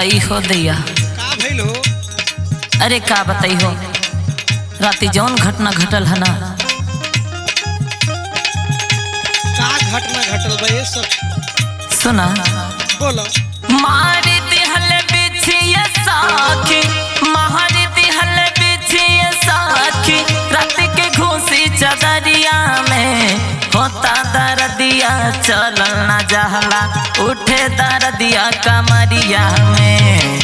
आई हो दैया का भइल हो अरे का बताई हो राती जौन घटना घटल है ना का घटना घटल बा ये सब सुना बोलो मार दिहल बिछिए साखी मार दिहल बिछिए साखी रात के घूसी चदरिया में होता दर्दिया चलल ना जहला उठे दर्दिया कमरिया में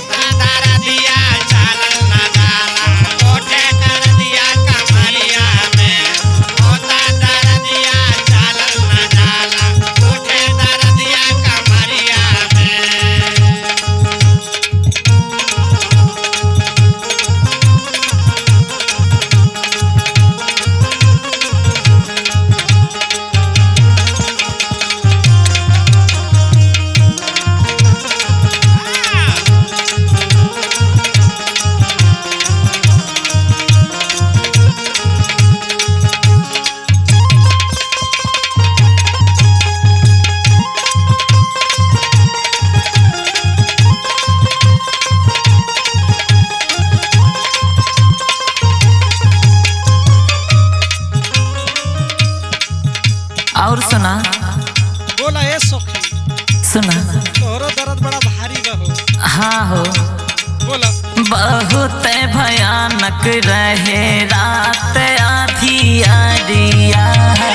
और सुना बोला ए सखी सुना तोहरो दर्द बड़ा भारी बा हो हाँ हो बोला बहुत भयानक रहे रात आधी आरिया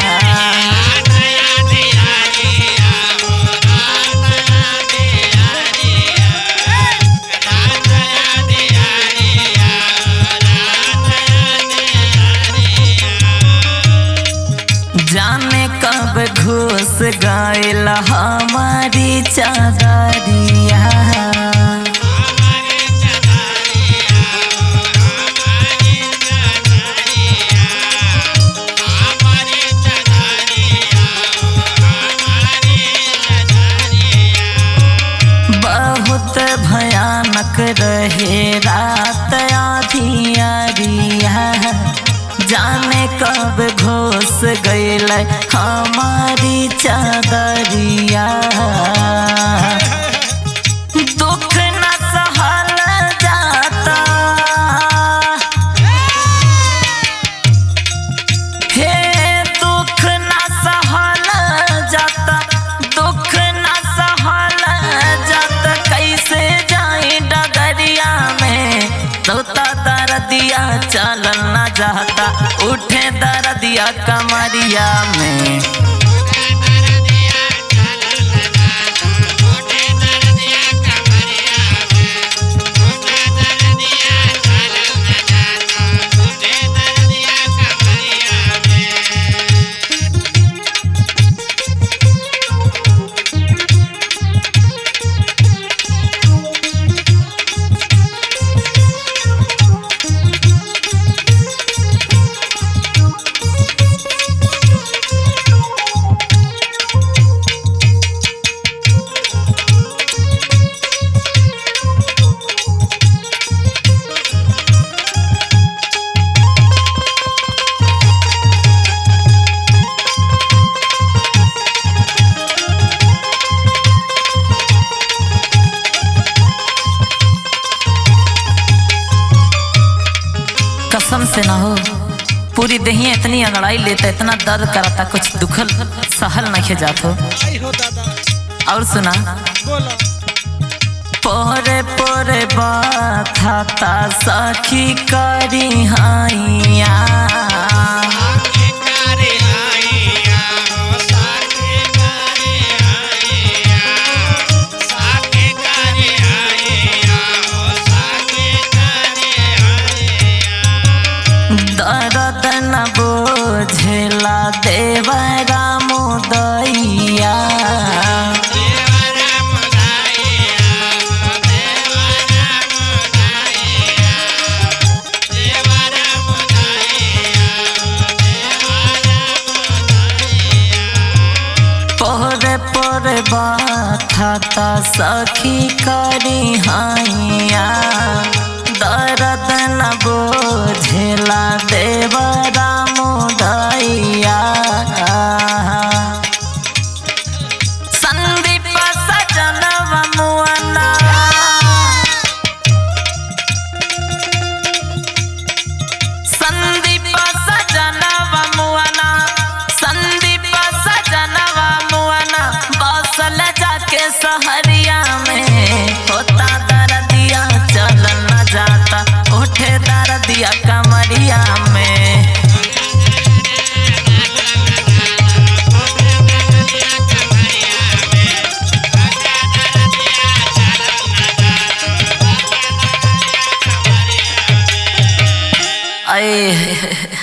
जाने कब घुस गईल हमारी चादरिया बहुत भयानक रहे रात आधी आरिया जाने कब घुस गईल हमारी चादरिया दुख न सहल जाता हे दुख न सहल जाता दुख न सहल जाता कैसे जाए डगरिया में तोता दर्दिया चलल न जाता उठे दर्दिया कमरिया में कसम से ना हो पूरी देहिया इतनी अंगड़ाई लेता इतना दर्द करता कुछ दुखल सहल नहीं जात हो आई हो दादा और सुना बोलो पोरे पोरे बाथा सखी करी हाइया दर्द न बोझला देवरा मुदैया पोरे पोरे बाथा सखी करी हाइया दर्द न बोझला देवरा मुदैया संदीप सजनवा मुअना आए